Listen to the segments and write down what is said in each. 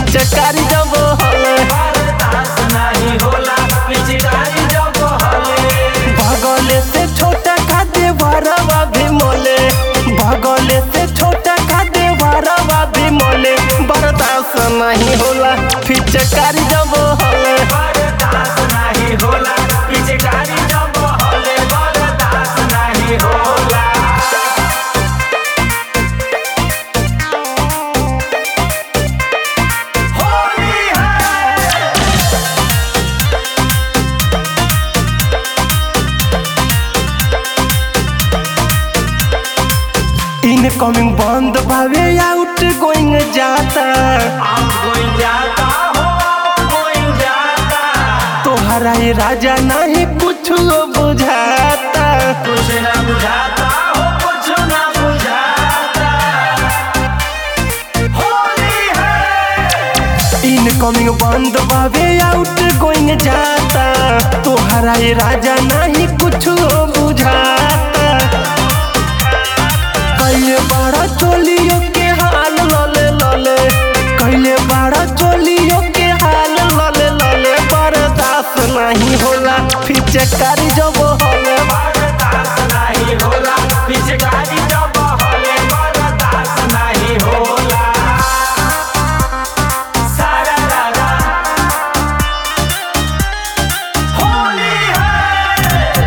फिचकारी जब हले बर्दाश्त नहीं होला पिचकारी जब हले भगले से छोटा का देवरवा भी मोले भगले से छोटा का देवरवा भी मोले बर्दाश्त नहीं होला फिचकारी जब हले बर्दाश्त नहीं होला पिचकारी जब हले बर्दाश्त नहीं होला होली है इनकमिंग बंद भावे आउट गोइंग जाता आउट गोइंग जाता हो गोइंग जाता तोहरा ये राजा नहीं कुछ बुझाता कुछ ना बुझाता हो कुछ ना बुझाता होली है इनकमिंग बंद भावे आउट गोइंग जाता तोहरा ये राजा नहीं कुछ बुझाता कैले बड़ा चोलियो के हाल लले लले कैले बड़ा चोलियो के हाल लले लले बर्दाश्त नहीं होला फिचकारी जब हले बर्दाश्त नहीं होला पिचकारी जब हले बर्दाश्त नहीं होला सारा रारा होली है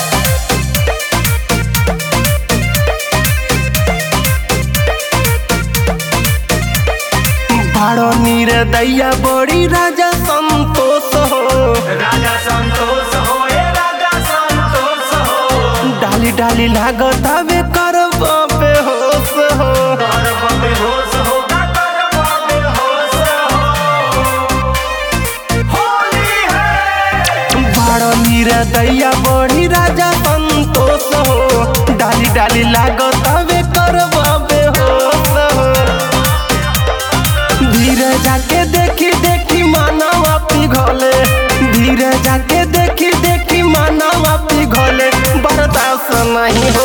बड़ो नीर दैया बड़ी राजा संतोष हो राजा संतोष हो ए राजा संतोष हो डाली डाली लागत हवे कर बेहोश हो गर्व बेहोश होगा गर्व बेहोश हो होली है बड़ो नीर दैया बड़ी राजा संतोष हो डाली डाली लागत हवे कर बेहोश हो धीरे जाके देखी देखी मानवा पिघले धीरे जाके देखी देखी मानवा पिघले बर्दाश्त नहीं हो